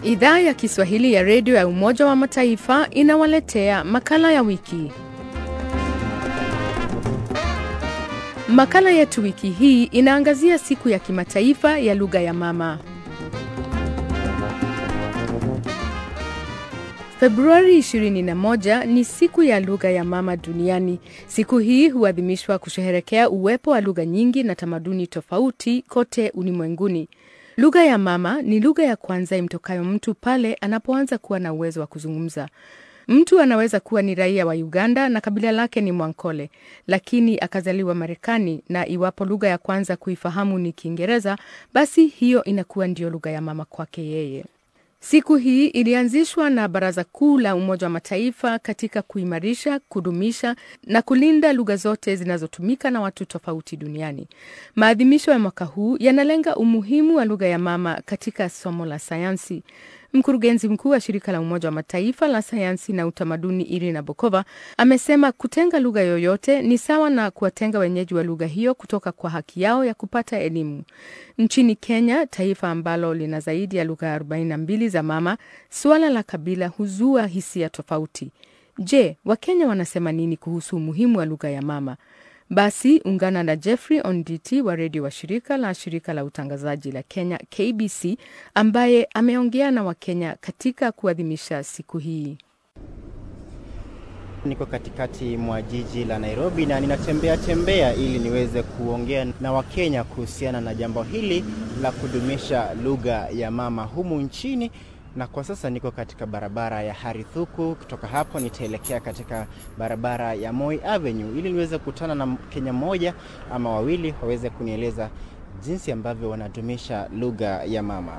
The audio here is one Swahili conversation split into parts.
Idhaa ya Kiswahili ya redio ya Umoja wa Mataifa inawaletea makala ya wiki. Makala yetu wiki hii inaangazia siku ya kimataifa ya lugha ya mama. Februari 21 ni siku ya lugha ya mama duniani. Siku hii huadhimishwa kusherehekea uwepo wa lugha nyingi na tamaduni tofauti kote ulimwenguni. Lugha ya mama ni lugha ya kwanza imtokayo mtu pale anapoanza kuwa na uwezo wa kuzungumza. Mtu anaweza kuwa ni raia wa Uganda na kabila lake ni Mwankole, lakini akazaliwa Marekani, na iwapo lugha ya kwanza kuifahamu ni Kiingereza, basi hiyo inakuwa ndiyo lugha ya mama kwake yeye. Siku hii ilianzishwa na Baraza Kuu la Umoja wa Mataifa katika kuimarisha, kudumisha na kulinda lugha zote zinazotumika na watu tofauti duniani. Maadhimisho ya mwaka huu yanalenga umuhimu wa lugha ya mama katika somo la sayansi. Mkurugenzi mkuu wa shirika la Umoja wa Mataifa la sayansi na utamaduni Irina Bokova amesema kutenga lugha yoyote ni sawa na kuwatenga wenyeji wa lugha hiyo kutoka kwa haki yao ya kupata elimu. Nchini Kenya, taifa ambalo lina zaidi ya lugha 42 za mama, suala la kabila huzua hisia tofauti. Je, Wakenya wanasema nini kuhusu umuhimu wa lugha ya mama? Basi ungana na Jeffrey Onditi wa redio wa shirika la shirika la utangazaji la Kenya KBC, ambaye ameongea na Wakenya katika kuadhimisha siku hii. Niko katikati mwa jiji la Nairobi na ninatembea tembea ili niweze kuongea na Wakenya kuhusiana na jambo hili la kudumisha lugha ya mama humu nchini na kwa sasa niko katika barabara ya Harithuku. Kutoka hapo nitaelekea katika barabara ya Moi Avenue ili niweze kukutana na Mkenya mmoja ama wawili waweze kunieleza jinsi ambavyo wanadumisha lugha ya mama.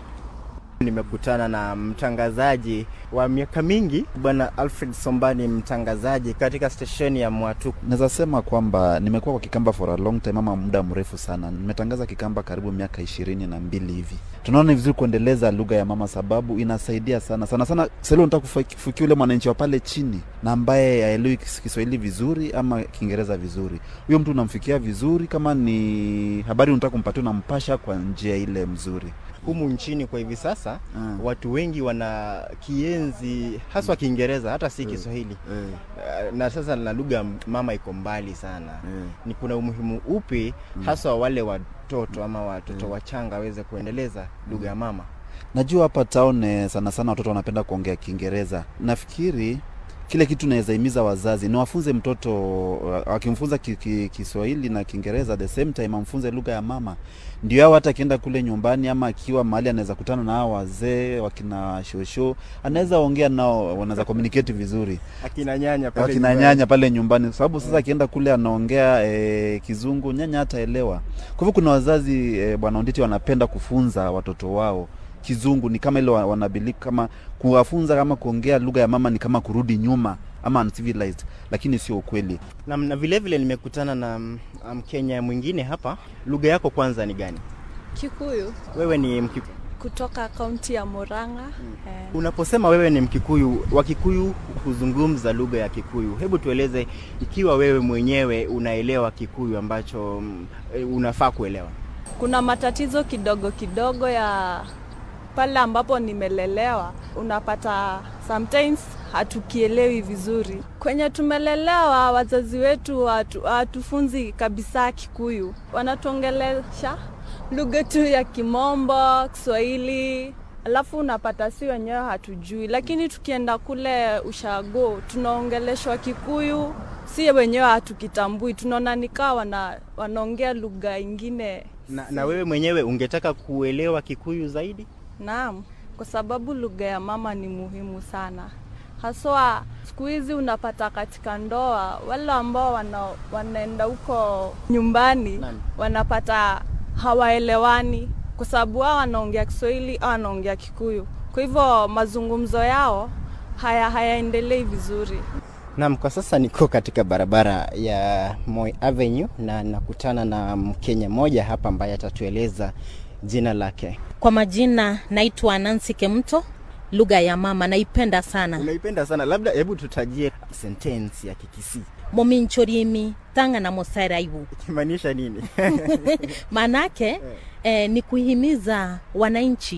Nimekutana na mtangazaji wa miaka mingi Bwana Alfred Sombani, mtangazaji katika stesheni ya Mwatuku. Naweza sema kwamba nimekuwa kwa Kikamba for a long time ama muda mrefu sana. Nimetangaza Kikamba karibu miaka ishirini na mbili hivi. Tunaona ni vizuri kuendeleza lugha ya mama sababu inasaidia sana sana sana. Sasa leo nataka kufikia ule mwananchi wa pale chini na ambaye haelewi Kiswahili vizuri ama Kiingereza vizuri. Huyo mtu unamfikia vizuri, kama ni habari unataka kumpatia, unampasha kwa njia ile mzuri. Humu nchini kwa hivi sasa mm. watu wengi wana kienzi haswa Kiingereza hata si Kiswahili mm. uh, na sasa na lugha mama iko mbali sana mm. ni kuna umuhimu upi haswa wale watoto ama watoto mm. wachanga waweze kuendeleza lugha ya mama? Najua hapa town sana sana watoto wanapenda kuongea Kiingereza. Nafikiri kile kitu naweza himiza wazazi ni wafunze mtoto, wakimfunza Kiswahili ki, ki na Kiingereza the same time amfunze lugha ya mama, ndio hao hata akienda kule nyumbani ama akiwa mahali anaweza kutana na hao wazee wakina shosho, anaweza ongea nao, wanaweza communicate vizuri, akina nyanya pale akina nyumbani, nyanya pale nyumbani, sababu sasa akienda kule anaongea e, kizungu, nyanya hataelewa. Kwa hivyo kuna wazazi e, bwana Onditi wanapenda kufunza watoto wao kizungu ni kama ile wanabiliki kama kuwafunza kama kuongea lugha ya mama ni kama kurudi nyuma ama uncivilized, lakini sio ukweli. Na, na vile vile nimekutana na Mkenya um, mwingine hapa. Lugha yako kwanza ni gani? Kikuyu. Wewe ni Mkikuyu kutoka kaunti ya Murang'a. Hmm. Eh. Unaposema wewe ni Mkikuyu, Wakikuyu huzungumza lugha ya Kikuyu. Hebu tueleze ikiwa wewe mwenyewe unaelewa Kikuyu ambacho um, unafaa kuelewa. Kuna matatizo kidogo kidogo ya pale ambapo nimelelewa, unapata sometimes hatukielewi vizuri. Kwenye tumelelewa, wazazi wetu hawatufunzi kabisa Kikuyu, wanatuongelesha lugha tu ya Kimombo, Kiswahili, alafu unapata si wenyewe hatujui, lakini tukienda kule ushago tunaongeleshwa Kikuyu, si wenyewe hatukitambui, tunaona nikaa wana, wanaongea lugha ingine. Na, na wewe mwenyewe ungetaka kuelewa Kikuyu zaidi? Naam, kwa sababu lugha ya mama ni muhimu sana, haswa siku hizi unapata katika ndoa wale ambao wana, wanaenda huko nyumbani Nani? wanapata hawaelewani kwa sababu wao wanaongea Kiswahili au wanaongea Kikuyu, kwa hivyo mazungumzo yao haya hayaendelei vizuri. Naam, kwa sasa niko katika barabara ya Moi Avenue na nakutana na Mkenya mmoja hapa ambaye atatueleza jina lake. Kwa majina naitwa Nancy Kemto. Lugha ya mama naipenda sana. Unaipenda sana, labda hebu tutajie sentensi ya Kikisii. mominchorimi tanga na mosaraibu Ikimaanisha nini? maanake eh, ni kuhimiza wananchi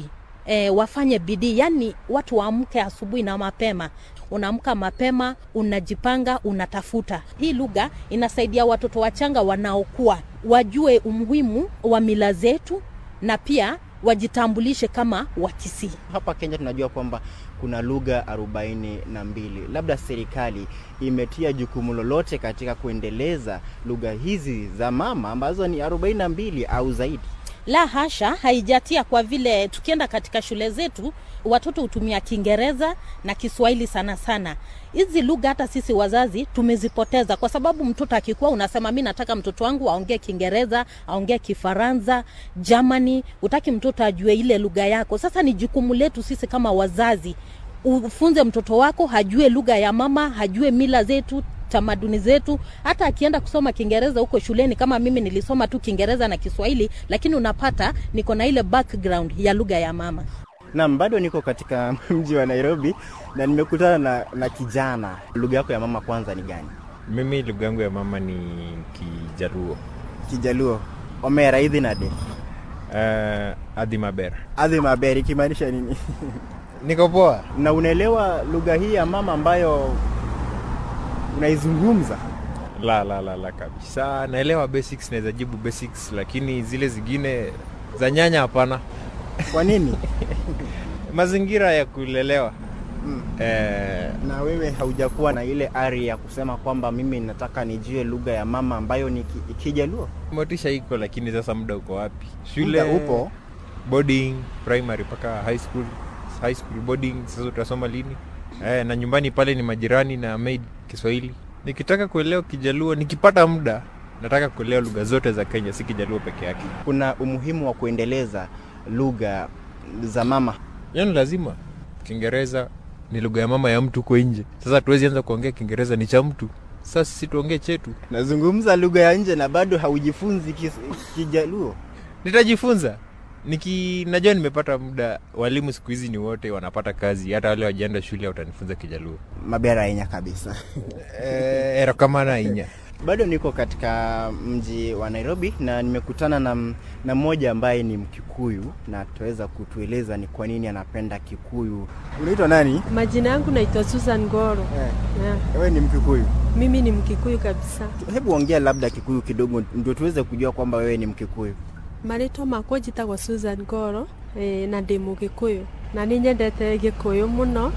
e, wafanye bidii, yani watu waamke asubuhi na mapema unaamka mapema, unajipanga, unatafuta. Hii lugha inasaidia watoto wachanga wanaokuwa wajue umuhimu wa mila zetu na pia wajitambulishe kama Wakisii. Hapa Kenya tunajua kwamba kuna lugha arobaini na mbili. Labda serikali imetia jukumu lolote katika kuendeleza lugha hizi za mama ambazo ni arobaini na mbili au zaidi? La hasha, haijatia kwa vile tukienda katika shule zetu watoto hutumia Kiingereza na Kiswahili sana sana. Hizi lugha hata sisi wazazi tumezipoteza, kwa sababu mtoto akikuwa unasema mi nataka mtoto wangu aongee Kiingereza, aongee Kifaransa, Germany, utaki mtoto ajue ile lugha yako. Sasa ni jukumu letu sisi kama wazazi ufunze mtoto wako hajue lugha ya mama, hajue mila zetu tamaduni zetu. Hata akienda kusoma Kiingereza huko shuleni, kama mimi nilisoma tu Kiingereza na Kiswahili, lakini unapata niko na ile background ya lugha ya mama. Naam, bado niko katika mji wa Nairobi na nimekutana na, na kijana. Lugha yako ya mama kwanza ni gani? Mimi lugha yangu ya mama ni Kijaluo. Kijaluo. Omera idhi nade. Uh, adhi maber. Adhi maber ikimaanisha nini? Niko poa. Na unaelewa lugha hii ya mama ambayo unaizungumza? La, la, la, la kabisa. Naelewa basics, naweza jibu basics, lakini zile zingine za nyanya hapana. Kwa nini? Mazingira ya kulelewa Mm. eh, Na wewe haujakuwa na ile ari ya kusema kwamba mimi nataka nijue lugha ya mama ambayo ni ki- Kijaluo? motisha iko, lakini sasa muda uko wapi? Shule Muda upo. boarding primary mpaka high school, high school boarding. Sasa utasoma lini? Eh, na nyumbani pale ni majirani na maid Kiswahili. Nikitaka kuelewa Kijaluo, nikipata muda, nataka kuelewa lugha zote za Kenya, si Kijaluo peke yake. Kuna umuhimu wa kuendeleza lugha za mama. Yaani lazima Kiingereza ni lugha ya mama ya mtu huko nje. Sasa tuwezi anza kuongea Kiingereza ni cha mtu. Sasa sisi tuongee chetu. Nazungumza lugha ya nje na bado haujifunzi kis- Kijaluo. Nitajifunza. Niki najua nimepata muda. Walimu siku hizi ni wote wanapata kazi, hata wale wajaenda shule watanifunza Kijaluo. Mabera yenya kabisa. Eh, erokamana inya. Bado niko katika mji wa Nairobi na nimekutana na, m- na mmoja ambaye ni Mkikuyu na ataweza kutueleza ni kwa nini anapenda Kikuyu. Unaitwa nani? Majina yangu naitwa Susan Goro. Eh, Yeah. wewe ni Mkikuyu. Mimi ni Mkikuyu kabisa. Hebu ongea labda Kikuyu kidogo ndio tuweze kujua kwamba wewe ni Mkikuyu. Marĩtwa makwa njĩtagwo Susan Goro eh, na ndĩ Mũgĩkũyũ na nĩ nyendete Gĩkũyũ mũno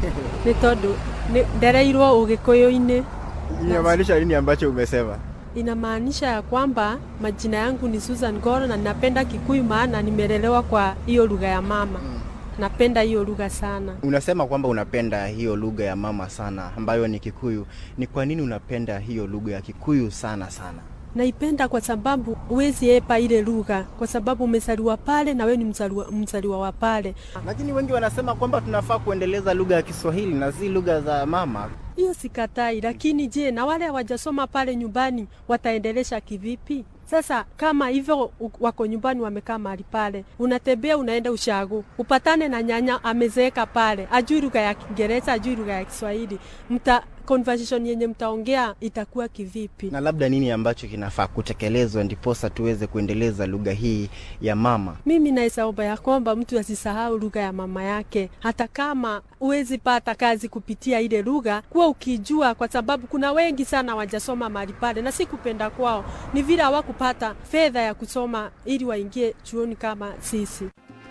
nĩ tondũ nĩ- ndereirwo Ũgĩkũyũ-inĩ. Inamaanisha nini ambacho umesema? Inamaanisha ya kwamba majina yangu ni Susan Goro na napenda Kikuyu maana nimelelewa kwa hiyo lugha ya mama. Napenda hiyo lugha sana. Unasema kwamba unapenda hiyo lugha ya mama sana ambayo ni Kikuyu. Ni kwa nini unapenda hiyo lugha ya Kikuyu sana sana? Naipenda kwa sababu huwezi epa ile lugha, kwa sababu umezaliwa pale na wewe ni mzaliwa, mzaliwa wa pale. Lakini wengi wanasema kwamba tunafaa kuendeleza lugha ya Kiswahili na si lugha za mama. Hiyo sikatai, lakini je, na wale hawajasoma pale nyumbani wataendelesha kivipi? Sasa kama hivyo u- wako nyumbani wamekaa mahali pale, unatembea unaenda ushago, upatane na nyanya amezeeka pale, ajui lugha ya Kiingereza, ajui lugha ya Kiswahili, mta conversation yenye mtaongea itakuwa kivipi? Na labda nini ambacho kinafaa kutekelezwa ndiposa tuweze kuendeleza lugha hii ya mama? Mimi naweza omba ya kwamba mtu asisahau lugha ya mama yake, hata kama huwezi pata kazi kupitia ile lugha, kuwa ukijua, kwa sababu kuna wengi sana wajasoma mahali pale, na si kupenda kwao, ni vile hawakupata fedha ya kusoma ili waingie chuoni kama sisi.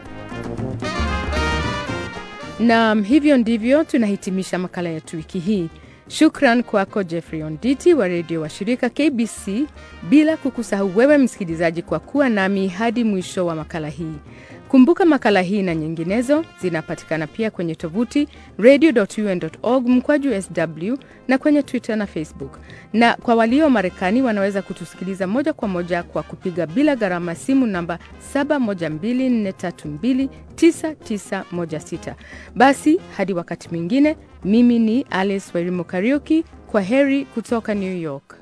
Naam, hivyo ndivyo tunahitimisha makala yetu wiki hii. Shukran kwako Jeffrey Onditi wa redio wa shirika KBC, bila kukusahau wewe msikilizaji kwa kuwa nami hadi mwisho wa makala hii. Kumbuka makala hii na nyinginezo zinapatikana pia kwenye tovuti radio.un.org mkwaju sw na kwenye Twitter na Facebook. Na kwa walio Marekani wanaweza kutusikiliza moja kwa moja kwa kupiga bila gharama simu namba 7124329916. Basi hadi wakati mwingine, mimi ni Alice Wairimo Kariuki. Kwa heri kutoka New York.